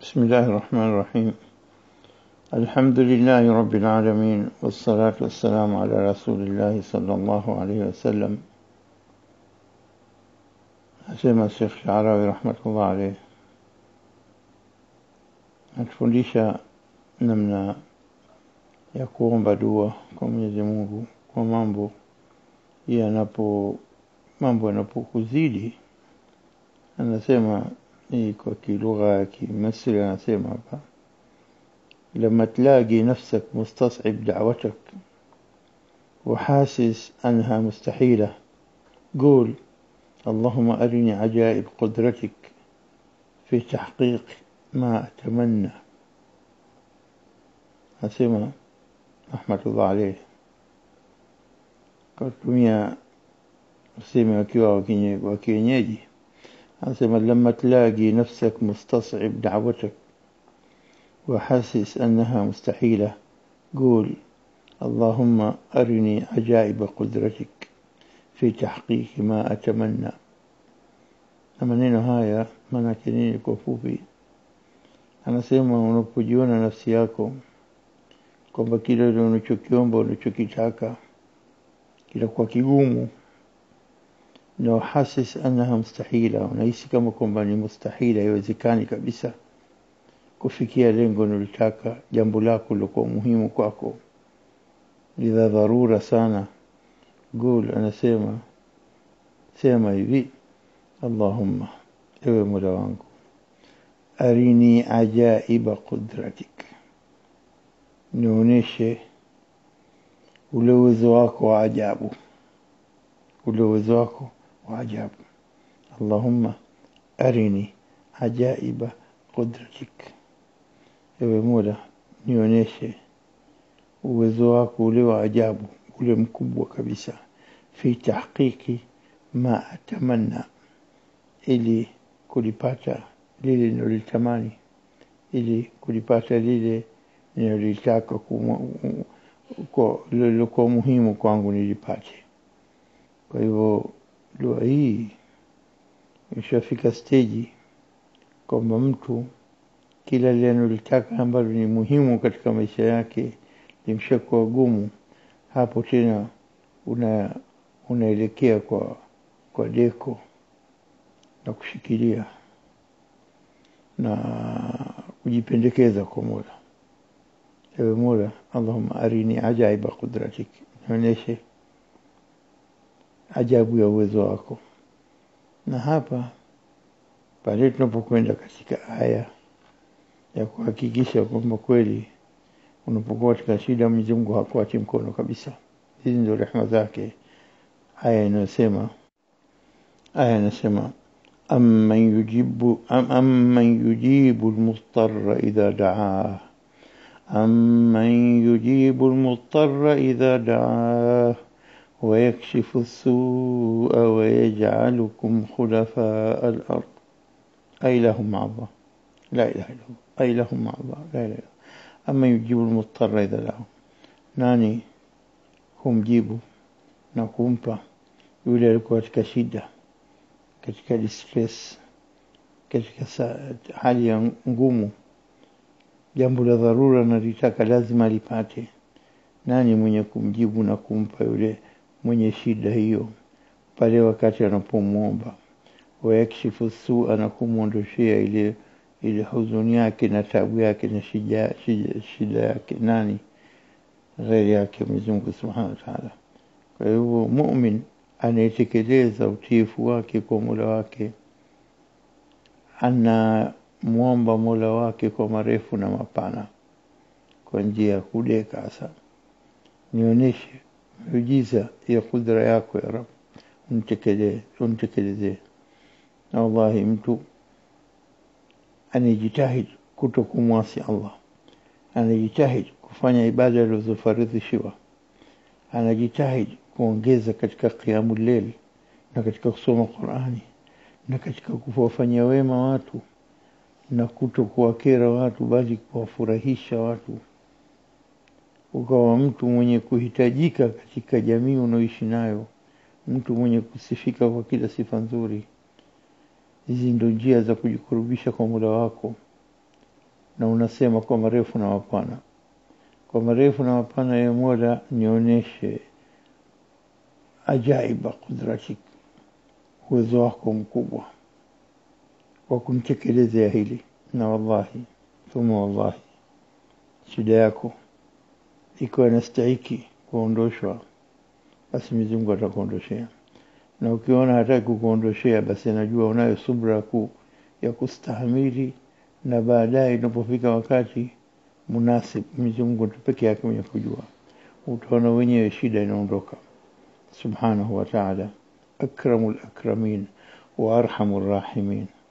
بسم الله الرحمن الرحيم الحمد لله رب العالمين والصلاة والسلام على رسول الله صلى الله عليه وسلم asema Sheikh Sharawi rahmatullah alayhi atufundisha namna ya kuomba dua kwa Mwenyezi Mungu kwa mambo yanapo mambo yanapokuzidi anasema hii kwa kilugha ya Kimisri anasema hapa لما تلاقي نفسك مستصعب دعوتك وحاسس أنها مستحيلة قول اللهم أرني عجائب قدرتك في تحقيق ما أتمنى أسمع رحمة الله عليه kutumia usemi wakiwa wa kienyeji anasema lama tlaqi nafsak mustas'ib da'watak وحاسس أنها مستحيلة قول اللهم أرني عجائب قدرتك في تحقيق ما أتمنى maneno haya maanake nini kwa fupi anasema unapojiona nafsi yako kwamba kile unachokiomba unachokitaka kinakuwa kigumu na uhasis annaha mustahila unahisi kama kwamba ni mustahila haiwezekani kabisa kufikia lengo unalotaka jambo lako lilokuwa muhimu kwako lidha dharura sana gul anasema sema hivi allahumma ewe mola wangu arini ajaiba qudratik nionyeshe ule uwezo wako wa ajabu ule uwezo wako wa ajabu allahumma arini ajaiba qudratik ewe mola nionyeshe uwezo wako ule wa ajabu ule mkubwa kabisa fi tahqiqi ma atamanna ili kulipata lile ninalolitamani ili kulipata lile ninalolitaka lilokuwa muhimu kwangu nilipate kwa hivyo dua hii ishafika steji kwamba mtu kila lile analolitaka ambalo ni muhimu katika maisha yake limshakuwa gumu hapo tena una unaelekea kwa kwa deko na kushikilia na kujipendekeza kwa Mola ewe Mola Allahumma arini ajaiba qudratik nionyeshe ajabu ya uwezo wako na hapa pale tunapokwenda katika aya ya kuhakikisha kwamba kweli unapokuwa katika shida Mwenyezi Mungu hakuachi mkono kabisa hizi ndio rehema zake aya inayosema aya inasema amman yujibu am, amman yujibu almustarra idha daa amman yujibu almustarra idha daa ويكشف السوء ويجعلكم خلفاء الأرض أي لهم مع الله لا إله إلا الله أي لهم مع الله لا إله إلا الله أما يجيب المضطر إذا دعاه nani humjibu na kumpa yule alikuwa katika shida katika distress katika hali ya ngumu jambo la dharura nalitaka lazima lipate nani mwenye kumjibu na kumpa yule mwenye shida hiyo pale wakati anapomwomba wayakshifu sua na kumwondoshea ile ile huzuni yake na tabu yake na shida, shida, shida yake nani ghairi yake Mwenyezi Mungu Subhanahu wa Ta'ala. Kwa hivyo mu'min anayetekeleza utiifu wake kwa Mola wake anamwomba Mola wake kwa marefu na mapana kwa njia ya kudeka hasa nionyeshe miujiza ya kudra yako ya Rabb unitekelezee na wallahi mtu anajitahid kuto kumwasi Allah anajitahid kufanya ibada alizofaridhishiwa anajitahid kuongeza katika qiyamul layl na katika kusoma Qur'ani na katika kuwafanyia wema watu na kuto kuwakera watu bali kuwafurahisha watu ukawa mtu mwenye kuhitajika katika jamii unaoishi nayo mtu mwenye kusifika kwa kila sifa nzuri hizi ndo njia za kujikurubisha kwa Mola wako na unasema kwa marefu na mapana kwa marefu na mapana ya mola nionyeshe ajaiba kudratik uwezo wako mkubwa wa kunitekelezea hili na wallahi thumma wallahi shida yako ikiwa inastahiki kuondoshwa basi Mwenyezi Mungu atakuondoshea na ukiona hataki kukuondoshea basi anajua unayo subra ku, ya kustahamili na baadaye inapofika wakati munasib Mwenyezi Mungu peke yake mwenye kujua utaona wenyewe shida inaondoka subhanahu wa ta'ala akramul akramin wa arhamur rahimin